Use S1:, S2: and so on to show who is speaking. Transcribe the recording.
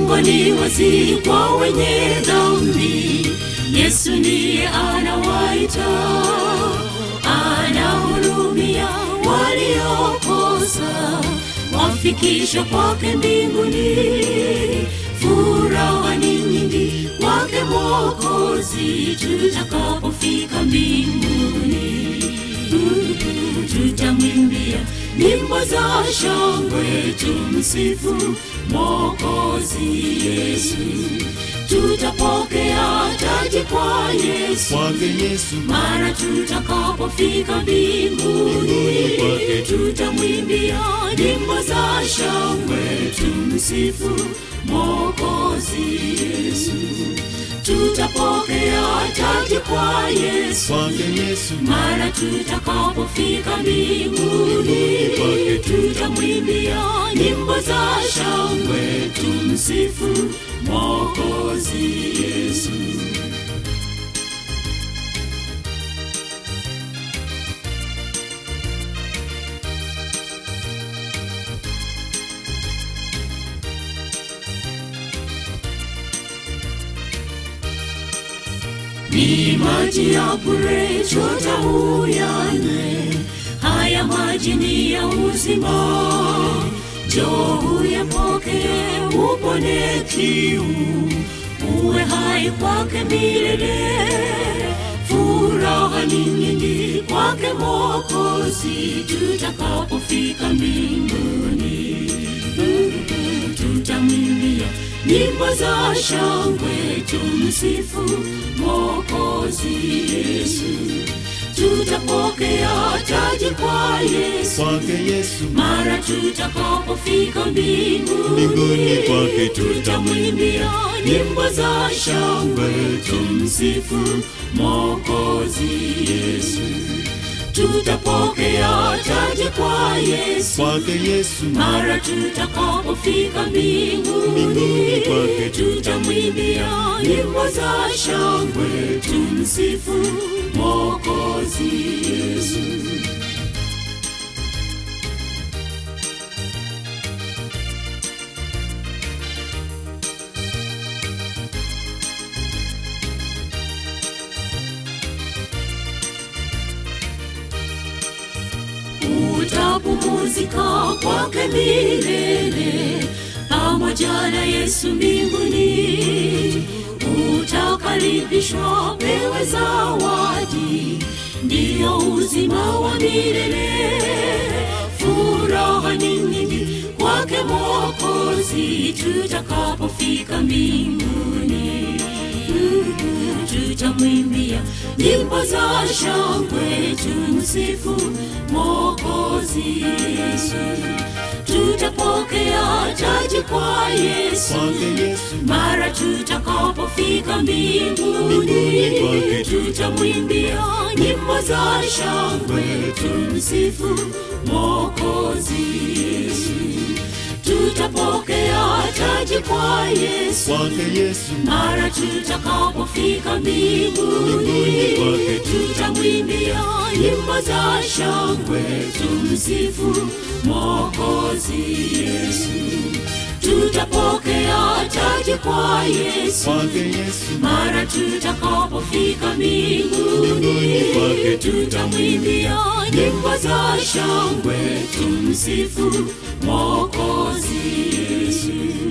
S1: mlango ni wazi kwa wenye dhambi. Yesu ndiye anawaita, anahurumia waliokosa, wafikisha kwake mbinguni. Furaha ni nyingi kwake Mwokozi, tutakapofika mbinguni tutamwimbia nyimbo za shangwe, tumsifu Mwokozi Yesu. Tutapokea taji kwa Yesu
S2: kwake Yesu,
S1: mara tutakapofika mbinguni,
S2: kwake
S1: tutamwimbia nyimbo za shangwe, tumsifu Mwokozi Yesu. Tutapokea taji kwa Yesu
S2: kwake Yesu,
S1: mara tutakapofika mbinguni,
S2: kwake
S1: tutamwimbia nyimbo za shangwe, tumsifu Mwokozi Yesu. ni maji ya bure, chota uyanywe. Haya maji ni ya uzima, njoo uyapokee, upone kiu, uwe hai kwake milele. Furaha ni nyingi kwake Mwokozi, tutakapofika mbinguni tutamwimbia nyimbo za shangwe, tumsifu Mwokozi Yesu. Tutapokea taji kwa Yesu
S2: kwake Yesu,
S1: mara tutakapofika mbinguni,
S2: Mbinguni kwake
S1: tutamwimbia nyimbo za shangwe, tumsifu Mwokozi Yesu. Tutapokea taji kwa Yesu
S2: kwake Yesu,
S1: mara tutakapofika mbinguni,
S2: Mbinguni kwake
S1: tutamwimbia nyimbo za shangwe, tumsifu Mwokozi Yesu. utapumuzika kwake milele pamoja na Yesu mbinguni. Utakaribishwa pewe zawadi, ndiyo uzima wa milele. Furaha ni nyingi kwake Mwokozi, tutakapofika mbinguni tutamwimbia nyimbo za shangwe, tumsifu Mwokozi Yesu. Tutapokea taji kwa Yesu
S2: kwake Yesu,
S1: mara tutakapofika mbinguni,
S2: Mbinguni kwake
S1: tutamwimbia nyimbo za shangwe, tumsifu Mwokozi Yesu. Tutapokea taji kwa Yesu
S2: kwake Yesu,
S1: mara tutakapofika mbinguni,
S2: Mbinguni kwake
S1: tutamwimbia nyimbo za shangwe, tumsifu Mwokozi Yesu. Tutapokea taji kwa Yesu
S2: kwake Yesu,
S1: mara tutakapofika mbinguni,
S2: Mbinguni kwake
S1: tutamwimbia nyimbo za shangwe, tumsifu Mwokozi Yesu.